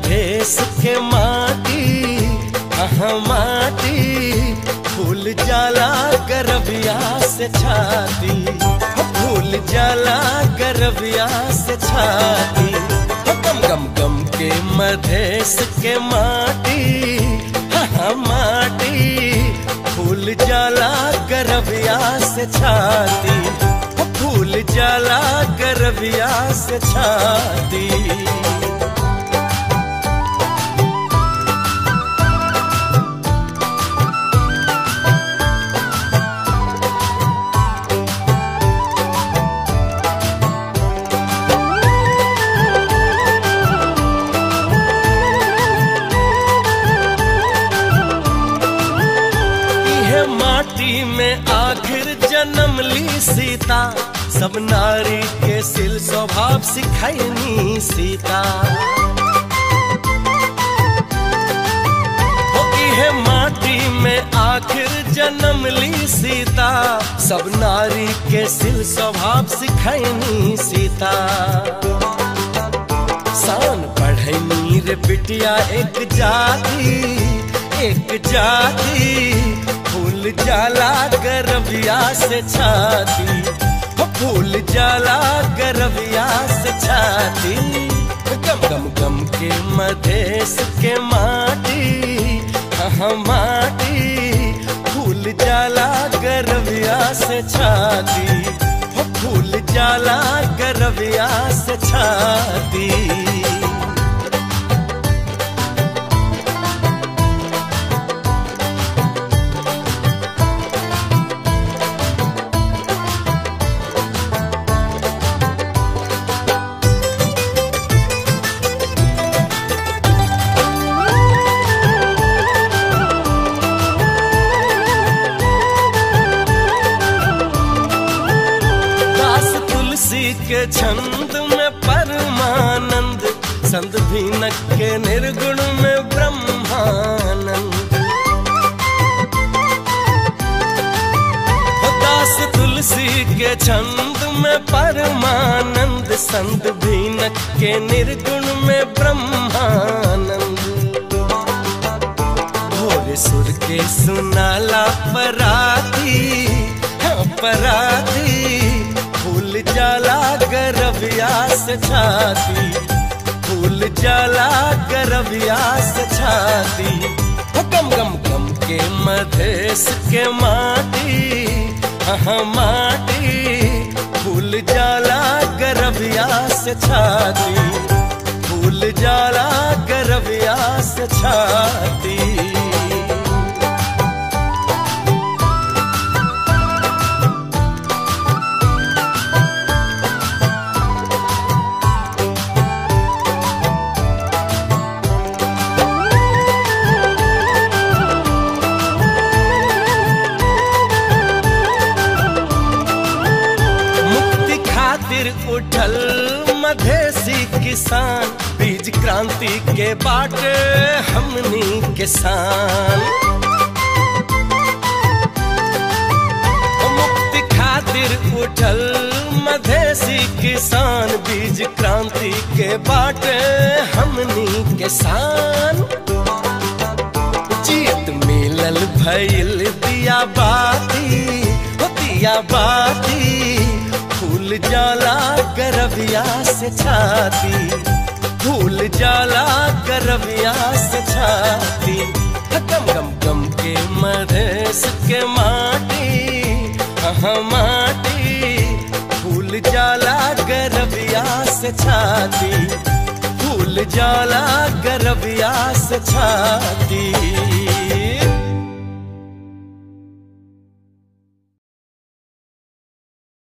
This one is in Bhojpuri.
मधेश के माटी हाँ माटी फूल जाला गरबिया से छाती फूल जाला गरबिया से छाती गम गम गम के मधेश के माटी हाँ माटी फूल जाला गरबिया से छाती फूल जाला गरबिया से छाती इहे माटी में आखिर जन्म ली सीता सब नारी के सिल स्वभाव सिखैनी सीता हो इहे माटी में आखिर जन्म ली सीता सब नारी के सिल स्वभाव सिखैनी सीता शान बढ़नी रे बिटिया एक जाति एक जाति फूल जाला गरबिया से छाती हो फूल जाला गरबिया से छाती गम गम गम के मधेश के माटी हाँ माटी फूल जाला गरबिया से छाती हो फूल जाला गरबिया से छाती दास तुलसी के छंद में परमानंद संत भीनक के निर्गुण में ब्रह्मानंद हो दास तुलसी के छंद में परमानंद संत भीनक के निर्गुण में ब्रह्मानंद भोरे सुर के सुनाला पराती हाँ, पराती फूल जाला गरबिया से छाती फूल जाला गरबिया से छाती हो गम गम गम के मधेश के माटी हाँ माटी फूल जाला गरबिया से छाती फूल जाला गरबिया से छाती मुक्ति खातिर उठल मधेसी किसान बीज क्रांति के बाटे हमनी किसान मुक्ति खातिर उठल मधेसी किसान बीज क्रांति के बाटे हमनी किसान जीत मिलल भइल दिया बाती हो दिया बाती फूल जाला गरबिया से छाती फूल जाला गरबिया से छाती गम गम गम के मधेश के माटी हाँ माटी फूल जाला गरबिया से छाती फूल जाला गरबिया से छाती